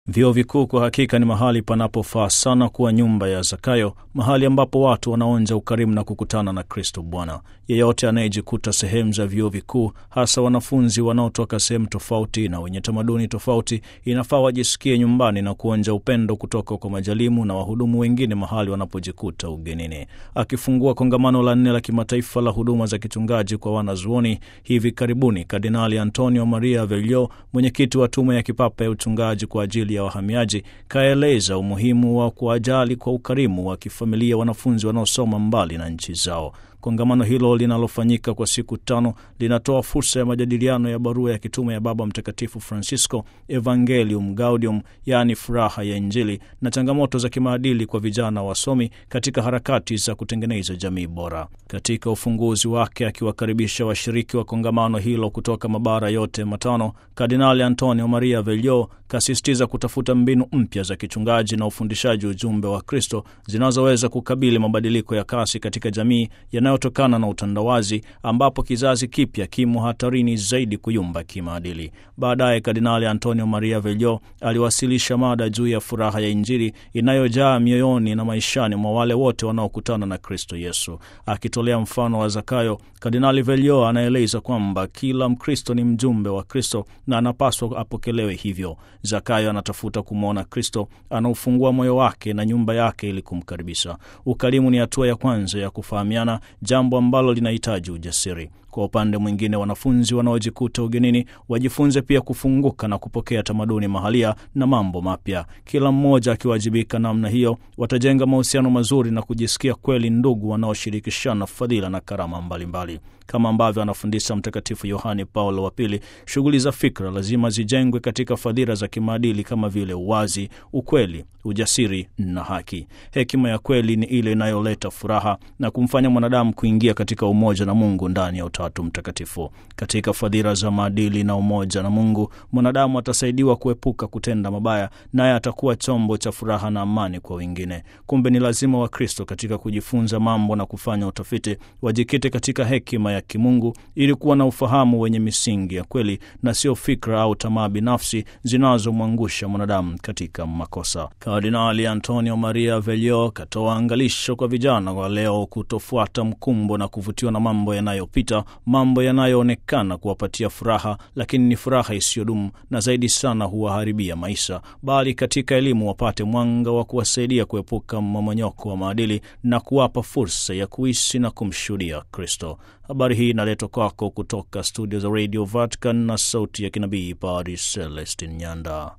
Vyuo vikuu kwa hakika ni mahali panapofaa sana kuwa nyumba ya Zakayo, mahali ambapo watu wanaonja ukarimu na kukutana na Kristo Bwana. Yeyote anayejikuta sehemu za vyuo vikuu, hasa wanafunzi wanaotoka sehemu tofauti na wenye tamaduni tofauti, inafaa wajisikie nyumbani na kuonja upendo kutoka kwa majalimu na wahudumu wengine mahali wanapojikuta ugenini. Akifungua kongamano la nne la kimataifa la huduma za kichungaji kwa wanazuoni hivi karibuni, Kardinali Antonio Maria Velio, mwenyekiti wa tume ya kipapa ya uchungaji kwa ajili ya wahamiaji kaeleza umuhimu wa kuwajali kwa ukarimu wa kifamilia wanafunzi wanaosoma mbali na nchi zao. Kongamano hilo linalofanyika kwa siku tano linatoa fursa ya majadiliano ya barua ya kitume ya Baba Mtakatifu Francisco, Evangelium Gaudium, yaani furaha ya Injili, na changamoto za kimaadili kwa vijana wasomi katika harakati za kutengeneza jamii bora. Katika ufunguzi wake, akiwakaribisha washiriki wa kongamano hilo kutoka mabara yote matano, Kardinali Antonio Maria Velio kasisitiza kutafuta mbinu mpya za kichungaji na ufundishaji ujumbe wa Kristo zinazoweza kukabili mabadiliko ya kasi katika jamii yanayotokana na utandawazi ambapo kizazi kipya kimo hatarini zaidi kuyumba kimaadili. Baadaye Kardinali Antonio Maria Velio aliwasilisha mada juu ya furaha ya Injili inayojaa mioyoni na maishani mwa wale wote wanaokutana na Kristo Yesu. Akitolea mfano wa Zakayo, Kardinali Velio anaeleza kwamba kila Mkristo ni mjumbe wa Kristo na anapaswa apokelewe hivyo. Zakayo anatafuta kumwona Kristo, anaufungua moyo wake na nyumba yake ili kumkaribisha. Ukarimu ni hatua ya kwanza ya kufahamiana, jambo ambalo linahitaji ujasiri. Kwa upande mwingine, wanafunzi wanaojikuta ugenini wajifunze pia kufunguka na kupokea tamaduni mahalia na mambo mapya. Kila mmoja akiwajibika namna hiyo, watajenga mahusiano mazuri na kujisikia kweli ndugu wanaoshirikishana fadhila na karama mbalimbali. Kama ambavyo anafundisha Mtakatifu Yohane Paulo wa Pili, shughuli za fikra lazima zijengwe katika fadhila za kimaadili kama vile uwazi, ukweli, ujasiri na haki. Hekima ya kweli ni ile inayoleta furaha na kumfanya mwanadamu kuingia katika umoja na Mungu ndani ya Utatu Mtakatifu. Katika fadhila za maadili na umoja na Mungu, mwanadamu atasaidiwa kuepuka kutenda mabaya, naye atakuwa chombo cha furaha na amani kwa wengine. Kumbe ni lazima Wakristo katika kujifunza mambo na kufanya utafiti wajikite katika hekima ya kimungu ili kuwa na ufahamu wenye misingi ya kweli na sio fikra au tamaa binafsi zinazomwangusha mwanadamu katika makosa. Kardinali Antonio Maria Velio katoa angalisho kwa vijana wa leo kutofuata mkumbo na kuvutiwa na mambo yanayopita, mambo yanayoonekana kuwapatia furaha, lakini ni furaha isiyodumu na zaidi sana huwaharibia maisha, bali katika elimu wapate mwanga wa kuwasaidia kuepuka mmomonyoko wa maadili na kuwapa fursa ya kuishi na kumshuhudia Kristo. Habari hii inaletwa kwako kutoka studio za Radio Vatican na sauti ya kinabii Padre Celestin Nyanda.